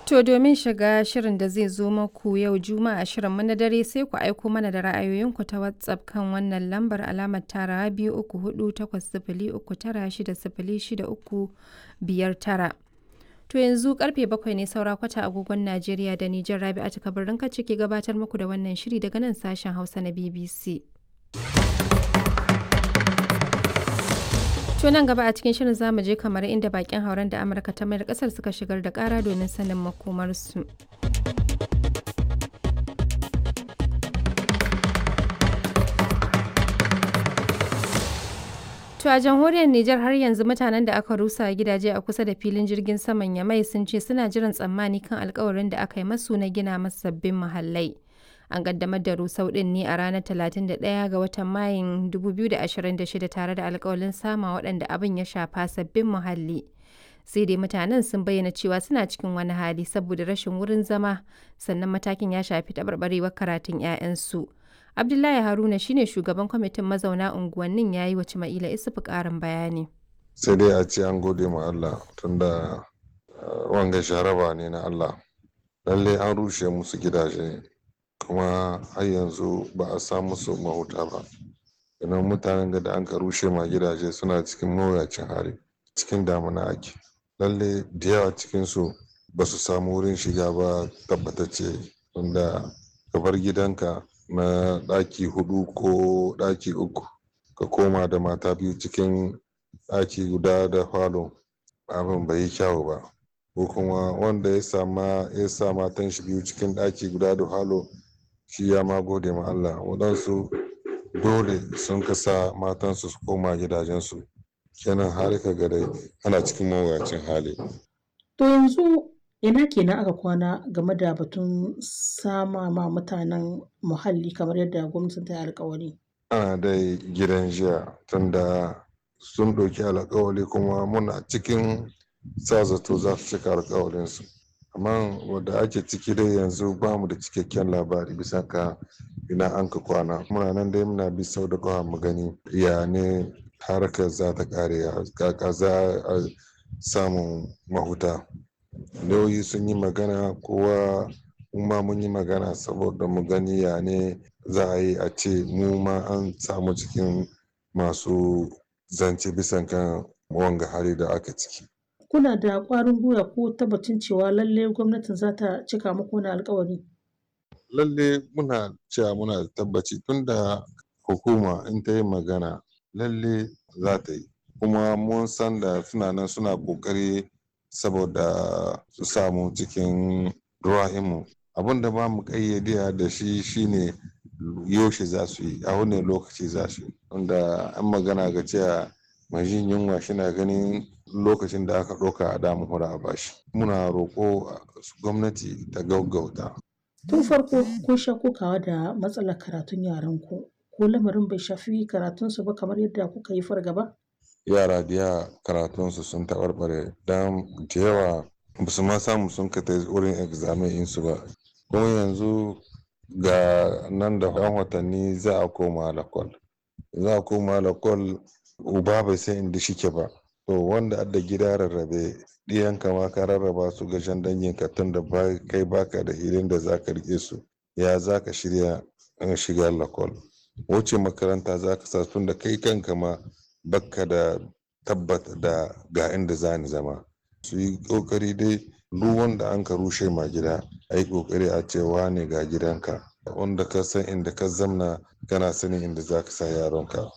To domin shiga shirin da zai zo maku yau Juma'a shirinmu na dare sai ku aiko mana da ra'ayoyinku ta WhatsApp kan wannan lambar alamar tarawa biyu uku hudu takwas sifili uku tara shida sifili shida uku biyar tara. To yanzu karfe bakwai ne saura kwata agogon Najeriya da Nijar Rabi'atu Kabirin ka ciki gabatar muku da wannan shiri daga nan sashen Hausa na BBC. To nan gaba a cikin shirin zamu je kamar inda bakin hauren da Amurka ta mayar kasar suka shigar da kara domin sanin makomarsu. To a jamhuriyar Nijar har yanzu mutanen da aka rusa gidaje a kusa da filin jirgin saman Yamai sun ce suna jiran tsammani kan alkawarin da aka yi masu na gina masu sabbin muhallai. An kaddamar da rusau din ne a ranar 31 ga watan Mayun 2026 tare da alkawalin sama waɗanda abin ya shafa sabbin muhalli. Sai dai mutanen sun bayyana cewa suna cikin wani hali saboda rashin wurin zama sannan matakin ya shafi taɓarɓarewar karatun 'ya'yansu. Abdullahi Haruna shine shugaban kwamitin mazauna unguwannin ya yi wa Cima'ila Isufu ƙarin bayani. Sai dai a ce an gode ma Allah tunda wanga sharaba ne na Allah. Lalle an rushe musu gidaje kuma har yanzu ba a sa musu mahuta ba. Idan mutanen da an ka rushe ma gidaje suna cikin mawuyacin hali cikin damuna ake. Lalle da yawa cikinsu ba su samu wurin shiga ba tabbatacce tunda ka bar gidanka na ɗaki hudu ko ɗaki uku ka koma da mata biyu cikin ɗaki guda da falo abin bai yi kyawu ba ko kuma wanda ya sama ya sa matan shi biyu cikin ɗaki guda da falo shi ya ma gode ma Allah waɗansu dole sun kasa matansu su koma gidajensu kenan har ka ga dai ana cikin mawuyacin hali to yanzu ina kenan aka kwana game da batun sama ma mutanen muhalli kamar yadda gwamnatin ta yi alkawari ana dai gidan jiya tunda sun ɗauki alkawari kuma muna cikin sa zato za su cika alkawarinsu amma wadda ake ciki dai yanzu ba mu da cikakken labari bisa ka ina an ka kwana muna nan dai muna bi sau da kawa mu gani ya ne harkar za ta kare kaka za a samun mahuta lauyi sun yi magana kowa ma mun yi magana saboda mu gani ya ne za a yi a ce mu ma an samu cikin masu zance bisan kan wanga hali da aka ciki kuna da ƙwarin gwiwa ko tabbacin cewa lalle gwamnatin za ta cika muku wani alkawari lalle muna cewa muna da tabbaci tunda hukuma in ta yi magana lalle za ta yi kuma mun san da suna nan suna ƙoƙari saboda su samu cikin ruwa'imu abin da ba mu ƙayyade da shi shine yaushe za su yi a wani lokaci za su yi wanda an magana ga cewa mai jin yunwa shina ganin lokacin da aka ɗauka a damu hura a bashi muna roƙo gwamnati ta gaugauta tun farko kun sha kokawa da matsalar karatun yaran ku ko lamarin bai shafi karatunsu ba kamar yadda kuka yi fargaba yara da yawa karatunsu sun taɓarɓare don da yawa ba su ma samu sun ka wurin examen insu ba kuma yanzu ga nan da ɗan watanni za a koma lakwal za a koma lakwal uba bai san inda shike ba to wanda adda gida rarrabe ɗiyanka ma ka rarraba su ga shan danginka tun da kai baka da hilin da za ka rike su ya za ka shirya shiga lakwal wuce makaranta za ka sa tun da kai kanka ma bakka da tabbata da ga inda za ni zama su yi kokari dai duk wanda an ka rushe ma gida a yi kokari a cewa ne ga gidanka wanda ka san inda ka zamna kana sanin inda za ka sa yaronka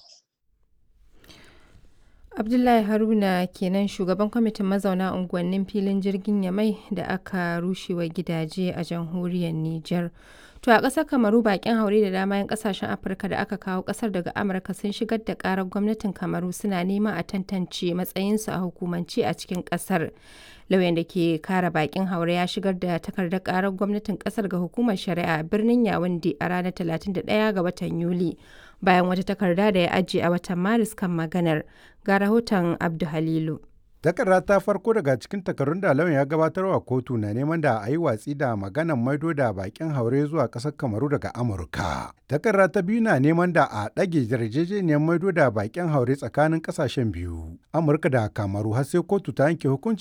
Abdullahi Haruna kenan shugaban kwamitin mazauna unguwannin filin jirgin Yamai da aka rushewa gidaje a jamhuriyar Nijar. To a ƙasar Kamaru bakin haure da dama 'yan ƙasashen Afirka da aka kawo ƙasar daga Amurka sun shigar da ƙarar gwamnatin Kamaru suna neman a tantance matsayinsu a hukumance a cikin ƙasar. Lauyan da ke kare bakin haure ya shigar da takardar ƙarar gwamnatin ƙasar ga hukumar shari'a a birnin Yawunde a ranar 31 ga watan Yuli. Bayan wata takarda da ya ajiye a watan Maris kan maganar. Ga rahoton Abdu Halilu. Takarda ta farko daga cikin takardun da lauyan ya gabatarwa kotu na neman da a yi watsi da maganan maido da bakin haure zuwa ƙasar Kamaru daga Amurka. Takarda ta biyu na neman da a ɗage yarjejeniyar maido da bakin haure tsakanin ƙasashen biyu, Amurka da Kamaru har sai kotu ta yanke hukunci